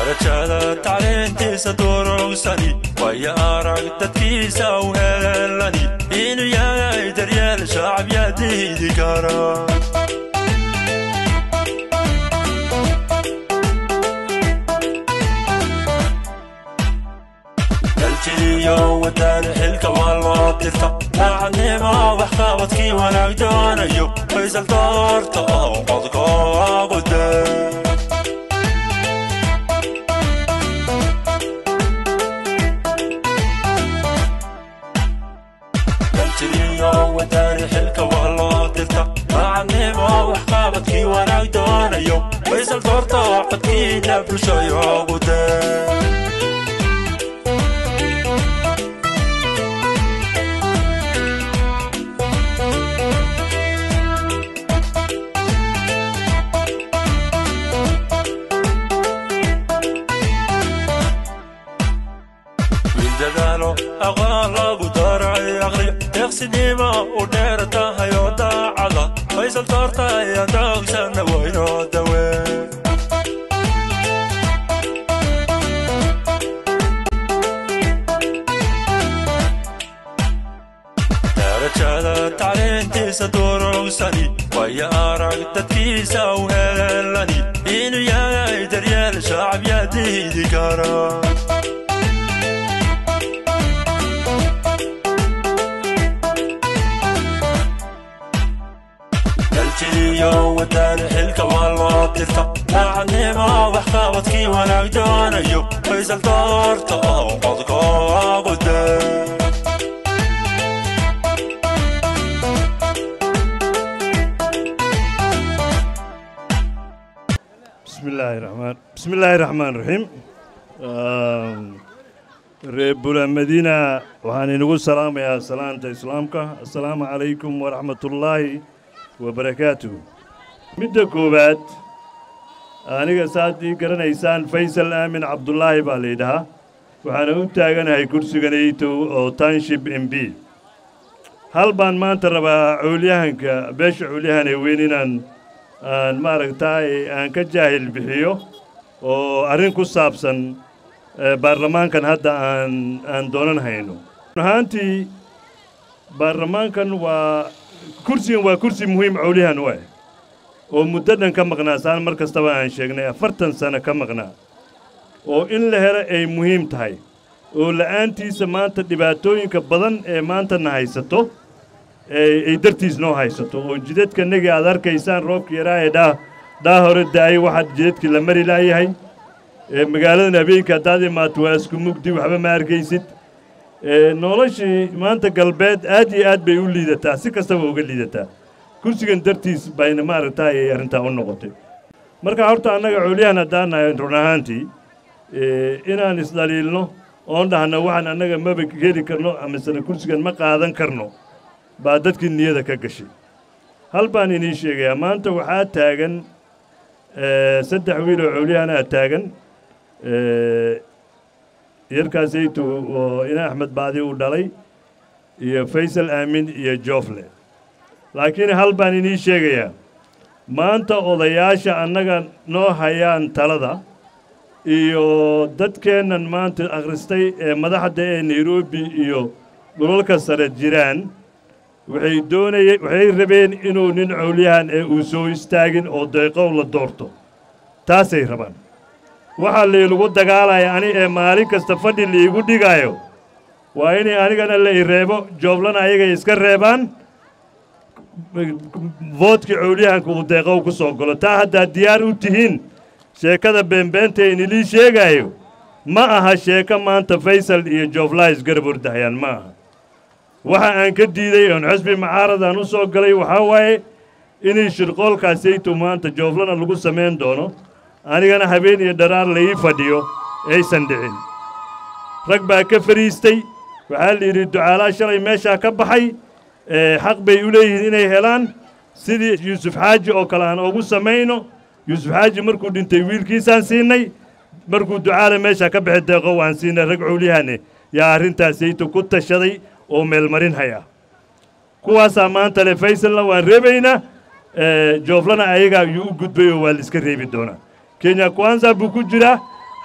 darajada tacliintiisa durugsani waya arag dadkiisa u helani inuu yahay daryeel shacab yaa diidi kara daljiriyo wadani xilka waa loo dirta daacadnimo waxqabadkii wanaag doonayo faysal doorta oo codkoogu daa daljiriyo wadani xilka waa loo dirta daacadnimo waxqabadkii wanaag doonayo faysal doorta oo codkiina bulshayoogu daa dadaalo aqoon lagu daray aqriyo deeqsinimo u dheer tahay oo daacada faysal doorta ayaan doogsana waynoo dawe darajada tacliintiisa durugsani waya arag dadkiisa u helani inuu yahay daryeel shacab yaa diidi kara daljiriyo wadani xilka waa loo dirta daacadnimo waxqabadkii wanaag doonayo faysal doorta oo codkoogu daa بسم الله الرحمن بسم الله الرحمن الرحيم reer bula madiina waxaan inagu salaamayaa salaanta islaamka assalaamu calaykum waraxmatullaahi wabarakaatuh midda koowaad aniga saad ii garanaysaan faysal aamin cabdulaahi baa laydhahaa waxaana u taaganahay kursiganayto oo township m b hal baan maanta rabaa cowlyahanka beesha cowlyahan ee weyn inaan aan maaragtaay aan ka jaahil bixiyo oo arrin ku saabsan baarlamaankan hadda aan aan doonan hayno ahaantii baarlamaankan waa kursigan waa kursi muhiim cowlyahan u ah oo muddo dhan ka maqnaa saan mar kastaba aan sheegnay afartan sano ka maqnaa oo in la helo ay muhiim tahay oo la'aantiisa maanta dhibaatooyinka badan ee maantana haysato ay dartiis noo haysato oo jidadkanagii aad arkaysaan roobka yaraa ee dhaa dhaa hore da'ay waxaad jidadkii la mari laayahay magaaladan habeenka haddaad imaato waa isku mugdi waxba ma arkaysid noloshii maanta galbeed aad iyo aad bay u liidataa si kastaba uga liidataa kursigan dartiis bayna maaragtaa ay arrintaa u noqotay marka horta annaga cowliyahan haddaan nahay run ahaantii inaan isdhaliilno oon dhahno waxaan annaga maba heli karno amasena kursigan ma qaadan karno baa dadkii niyada ka gashay hal baan inii sheegayaa maanta waxaa taagan saddex wiil oo cowliyahanaa taagan yarkaasaytu oo ina axmed baadi uu dhalay iyo faysal aamin iyo joofle laakiin hal baan inii sheegayaa maanta odayaasha annaga noo hayaan talada iyo dadkeennan maanta akhristay ee madaxda ee nairobi iyo dhulalka sare jiraan waxay doonayeen waxay rabeen inuu nin cowlyahan ee uu soo istaagin oo deeqow la doorto taasay rabaan waxaa laylagu dagaalaya ani ee maalin kasta fadhi liigu dhigaayo waa inay anigana la i reebo jooblana ayagay iska reebaan voodkii cowlyahanka uu deeqow ku soo galo taa haddaad diyaar u tihiin sheekada beenbeenta ee inilii sheegaayo ma aha sheeko maanta faysal iyo jooflays garab ordahayaan ma aha waxa aan ka diiday oon xusbi macaaradan u soo galay waxaa waaye inay shirqoolkaasaytu maanta jooflana lagu samayn doono anigana habeen iyo dharaar laii fadhiyo aysan dhicin rag baa ka fadhiistay waxaa la yidhi ducaalaa shalay meeshaa ka baxay xaq bay u leeyihiin inay helaan sidii yuusuf xaaji oo kale aan ugu samayno yuusuf xaaji markuu dhintay wiilkiisaan siinay markuu ducaala meeshaa ka baxay deeqo waan siinay rag cowlyahanne yaa arrintaasaytu ku tashaday oo meelmarin haya kuwaasaa maanta le faysalna waan reebaynaa jooflana ayagaa ayuu u gudbay oo waa la iska reebi doonaa kenya kwanza buu ku jiraa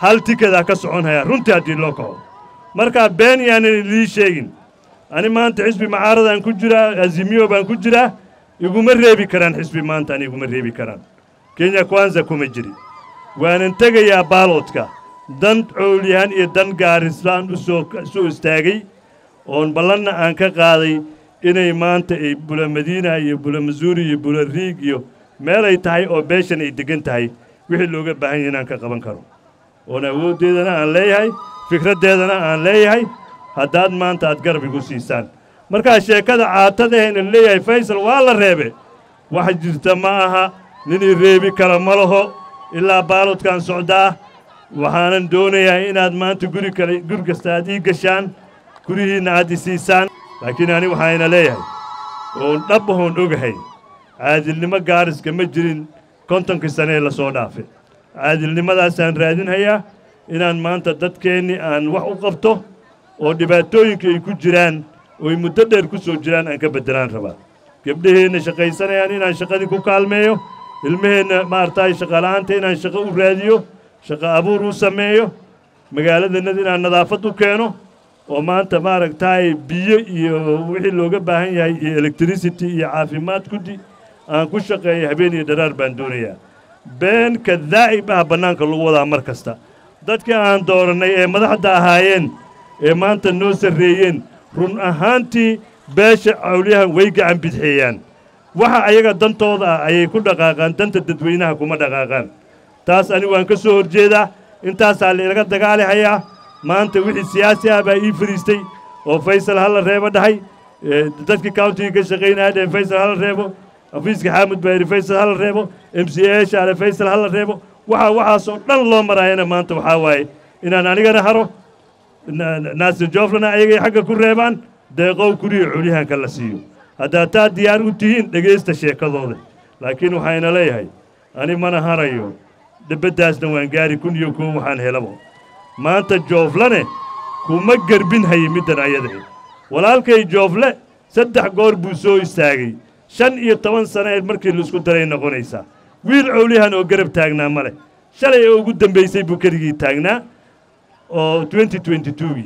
hal tikedaa ka socon hayaa runtii haddii loo kaco markaa been yaanan idii sheegin ani maanta xisbi macaaradan ku jiraa azimiyo baan ku jiraa iguma reebi karaan xisbi maanta ani iguma reebi karaan kenya kwanza kuma jiri waanan tegayaa baaloodka dan coolyahan iyo dan gaarislaan u soo soo istaagay oon ballanna aan ka qaaday inay maanta ay bula madiina iyo bula masuuri iyo bula riig iyo meel ay tahay oo beeshan ay deggan tahay wixii looga baahan yahay inaan ka qaban karo oon awooddeedana aan leeyahay fikraddeedana aan leeyahay haddaad maanta aad garab igu siisaan markaa sheekada caatadahayna leeyahay faysal waa la reebe wax jirta ma aha ninii reebi kara ma laho ilaa baalodkaan socdaa waxaanan doonayaa inaad maanta guri kale guri kasta aad ii gashaan gurihiinna aad i siisaan laakiin ani waxaayna leeyahay oon dhab ahoon ogahay caadilnimo gaariska ma jirin kontonkii sane ee lasoo dhaafay caadilnimadaasaan raadinhayaa inaan maanta dadkeennii aan wax u qabto oo dhibaatooyinka ay ku jiraan ooy muddo dheer ku soo jiraan aan ka beddelaan rabaa gebdhaheenna shaqaysanayaan inaan shaqadii ku kaalmeeyo ilmaheenna maaragtay shaqala'aanta inaan shaqo u raadiyo shaqo abuur u sameeyo magaaladannada inaan nadaafad u keeno oo maanta maaragtay biyo iyo wixii looga baahan yahay iyo electricity iyo caafimaad kudi aan ku shaqeeyo habeen iyo dharaar baan doonayaa been kadaa'ib ah bannaanka lagu wadaa mar kasta dadkii aan doorannay ee madaxda ahaayeen ee maanta noo sarreeyeen run ahaantii beesha cawliyahan way gacan bidxeeyaan waxa ayaga dantooda ah ayay ku dhaqaaqaan danta dadweynaha kuma dhaqaaqaan taas ani waan ka soo horjeedaa intaasaa lailaga dagaali hayaa maanta wixii siyaasi ah baa ii fadhiistay oo faysal hala reebo dhahay dadkii countiga ka shaqaynaya dheen faysal hala reebo afiiska xaamud baa yidhi faysal hala reebo m c a shaale faysal hala reebo waxaa waxaasoo dhan loo maraayana maanta waxaa waaye inaan anigana haro naasir jooflana ayagay xagga ku reebaan deeqow kuriyo culyahanka la siiyo haddaad taa diyaar u tihiin dhegaysta sheekadooda laakiin waxayna leeyahay ani mana harayo debaddaasna waan gaari kun iyo kow waxaan helabo maanta jooflane kuma gerbin haye middan ayadae walaalkay joofle saddex goor buu soo istaagay shan iyo toban sannaeed markii laisku daray noqonaysaa wiil cowliyahan oo garab taagnaa ma leh shalay oo ugu dambaysay buu keligii taagnaa oo twenty twenty twogii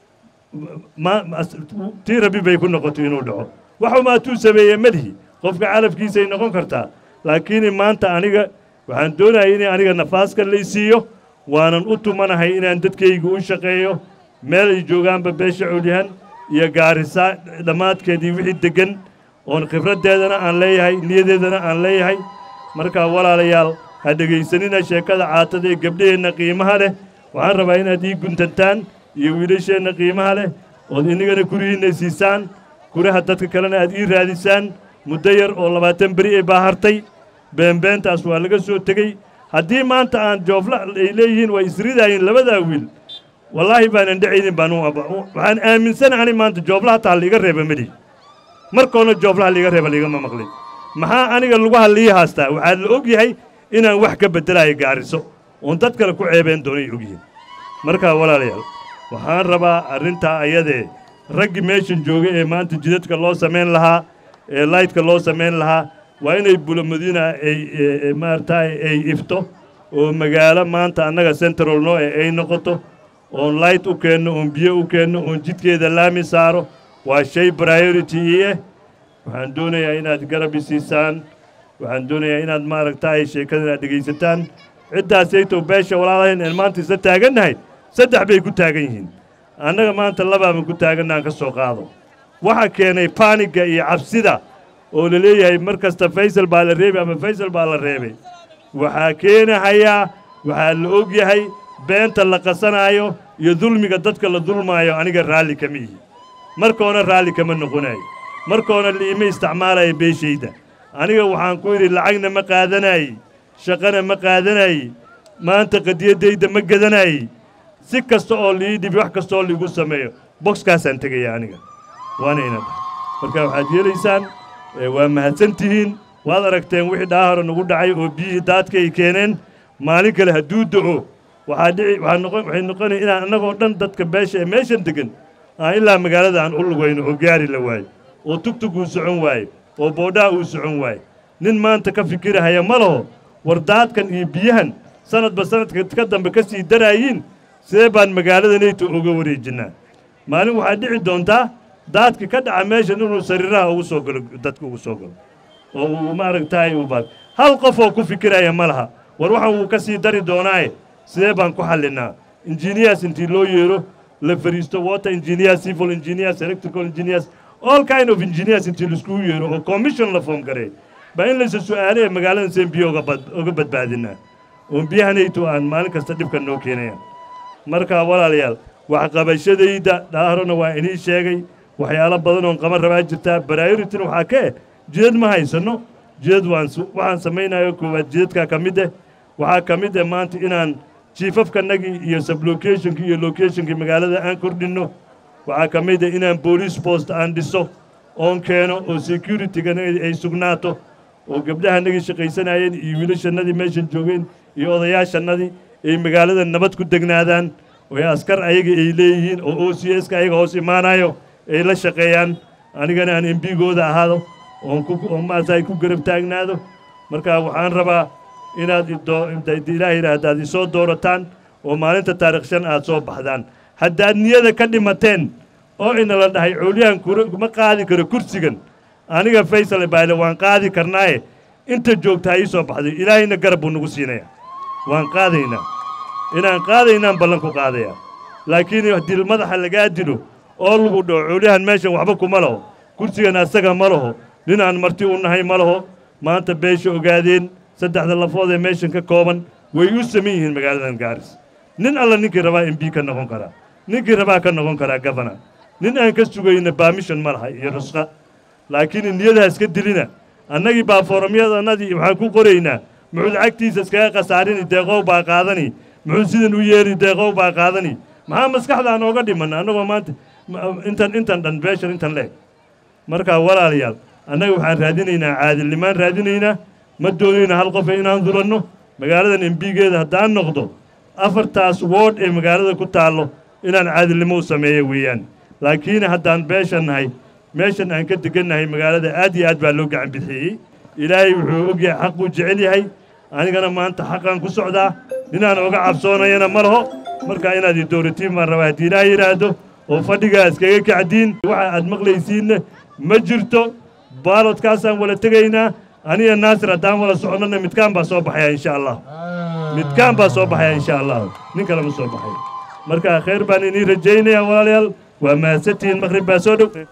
tii rabi bay ku noqotay inuu dhaco waxumaatuu sameeyey madihi qofka calafkiisay noqon kartaa laakiin maanta aniga waxaan doonayay inay aniga nafaaskan laysiiyo waanan u tumanahay inaan dadkayga u shaqeeyo meel ay joogaanba beesha cowlyahan iyo gaarisaa dhammaadkeedii wixii deggan oon khibraddeedana aan leeyahay niyadeedana aan leeyahay markaa walaalayaal ha dhegaysanina sheekada caatada ee gabdhaheenna qiimaha leh waxaan rabaa inaad ii guntantaan iyo wiilasheenna qiimaha leh ood inagana kurihiinna siisaan kuraha dadka kalena aad ii raadisaan muddo yar oo labaatan beri ay baahartay beenbeentaas waa laga soo tegey haddii maanta aan joofla ay leeyihiin waa isridaayeen labadaa wiil wallaahi baanan dhacaynin baan waxaan aaminsanahay maanta joofla hataa liiga reeba meli markoona jooflaha liiga reeba liigama maqlin maxaa aniga lugaha lii haastaa waxaa la og yahay inaan wax ka beddelaayo gaariso oon dad kale ku ceebeen doonay ogyihiin markaa walaalayaal waxaan rabaa arrintaa ayadee raggii meeshan jooga ee maanta jidadka loo samayn lahaa ee laytka loo samayn lahaa waa inay bulamadiina ay maaragtay ay ifto oo magaalo maanta annaga central noo e ay noqoto oon layt u keenno oon biyo u keenno oon jidkeeda laami saaro waa shay priority ii ah waxaan doonayaa inaad garab isiisaan waxaan doonayaa inaad maaragtay sheekadan aad dhegaysataan ciddaasaytow beesha walaalahayn een maanta isla taagannahay saddex bay ku taagan yihiin annaga maanta labaaban ku taaganna aan ka soo qaado waxa keenay baanigga iyo cabsida oo la leeyahay mar kasta faysal baa la reebay ama faysal baa la reebay waxaa keenahayaa waxaa la og yahay beenta la qasanaayo iyo dulmiga dadka la dulmaayo aniga raalli kama ihi markoona raalli kama noqonayo markoona liima isticmaalayo beeshayda aniga waxaan ku yidhi lacagna ma qaadanaayey shaqana ma qaadanaayey maanta qadiyaddayda ma gadanaayey si kasta oo lii dhibi wax kasta oo liigu sameeyo boxkaasaan tegaya aniga waana ina dhahay marka waxaad yeelaysaan waa mahadsan tihiin waad aragteen wixii dhaahore nagu dhacay oo biyihii daadka ay keeneen maalin kale hadduu da'o waxaa dhici waxaa noqon waxay noqonaya inaan annagoo dhan dadka beesha ee meeshan degan aan ilaa magaalada aan u lugayno oo gaari la waayo oo tugtug uu socon waayo oo boodhaha uu socon waayo nin maanta ka fikirahaya ma laho war daadkan iyo biyahan sanadba sanadka ka dambe ka sii daraayiin sidee baan magaalada neyto uga wareejinnaa maalin waxaa dhici doontaa daadka ka dhaca meeshan inuu sariiraha ugu soo galo dadka ugu soo galo oo uu maaragtaay uu baad hal qof oo ku fikiraya ma laha war waxaan wuu ka sii dari doonaaye sidee baan ku xallinaa engineers intii loo yeero la fariisto water engineers civil engineers electrical engineers all kind of engineers intii laiskugu yeero oo commission la foom gareey baa in laysa su'aale ee magaaladan seen biyo uga bad uga badbaadinaa oon biyahanayto aan maalin kasta dhibka noo keenaya marka walaalayaal waxqabashadayda dhaarona waa inii sheegay waxyaalo badan oon qaban rabaa jirtaa baraayoritin waxaa ka eh jidad ma haysanno jidad waan waxaan samaynayo koowaad jidadkaa ka mid eh waxaa ka mid eh maanta inaan jiifafkanagii iyo sublocationkii iyo locationkii magaalada aan kordhinno waxaa ka mid eh inaan boolice post aan dhiso oon keeno oo securityganagi ay sugnaato oo gabdhahanagii shaqaysanayeen iyo wiilashannadii meeshan joogeen iyo odayaashannadii ay magaalada nabad ku degnaadaan oo askar ayaga ay leeyihiin oo o c s ka ayaga hoos imaanayo ay la shaqeeyaan anigana aan embigooda ahaado oon ku oo maarata ay ku garab taagnaado marka waxaan rabaa inaad ilaah yidhaahda aad isoo doorataan oo maalinta taarikh shan aad soo baxdaan haddaad niyada ka dhimateen oo ina la dhahay coolyahan ma qaadi karo kursigan aniga faysal bayle waan qaadi karnaaye inta joogta ha ii soo baxday ilaahayna garab buu nagu siinaya waan qaadaynaa inaan qaadaynaan ballan ku qaadaya laakiin haddii madaxa lagaa dilo oo lagu dhaho coolyahan meeshan waxba kuma laho kursigan asaga ma laho ninaan marti u nahay ma laho maanta beesha ogaadeen saddexda lafood ee meeshan ka kooban way u saman yihiin magaaladan gaaris nin alla ninkii rabaa m b ka noqon karaa ninkii rabaa ka noqon karaa gafana nin aan ka sugayna baamishan ma laha iyo rusqa laakiin niyadaha iska dilina annagii baa foorumyadanadii waxaan ku qoraynaa muxuu lacagtiisa iskaga khasaarini deeqow baa qaadani muxuu sidan u yeeri deeqow baa qaadani maxaa maskaxdaa nooga dhiman annagoo maanta intan intan dhan beeshan intan leeg markaa walaalayaal annaga waxaan raadinaynaa caadilnimaan raadinaynaa ma doonayna hal qofe inaan dulanno magaaladan embigeeda haddaan noqdo afartaas woodh ee magaalada ku taallo inaan caadilnimo u sameeyo weeyaan laakiin haddaan beeshan nahay meeshan aan ka degannahay magaalada aad iyo aad baa loo gacan bixiyey ilaahay wuxuu ogyahay xaquu jecel yahay anigana maanta xaqaan ku socdaa ninaan oga cabsoonayana ma laho markaa inaad i dowratiin baan rabaa haddii ilaah yidhaahdo oo fadhigaa iskaga kacdiin waxa aad maqlaysiinna ma jirto baalodkaasaan wala tegaynaa aniga naasir haddaan wala soconnona midkaan baa soo baxaya insha allah midkaan baa soo baxaya insha allah nin kale ma soo baxay marka khayr baan inii rajaynayaa walaalayaal waa mahadsantihiin maqrib baa soo dhow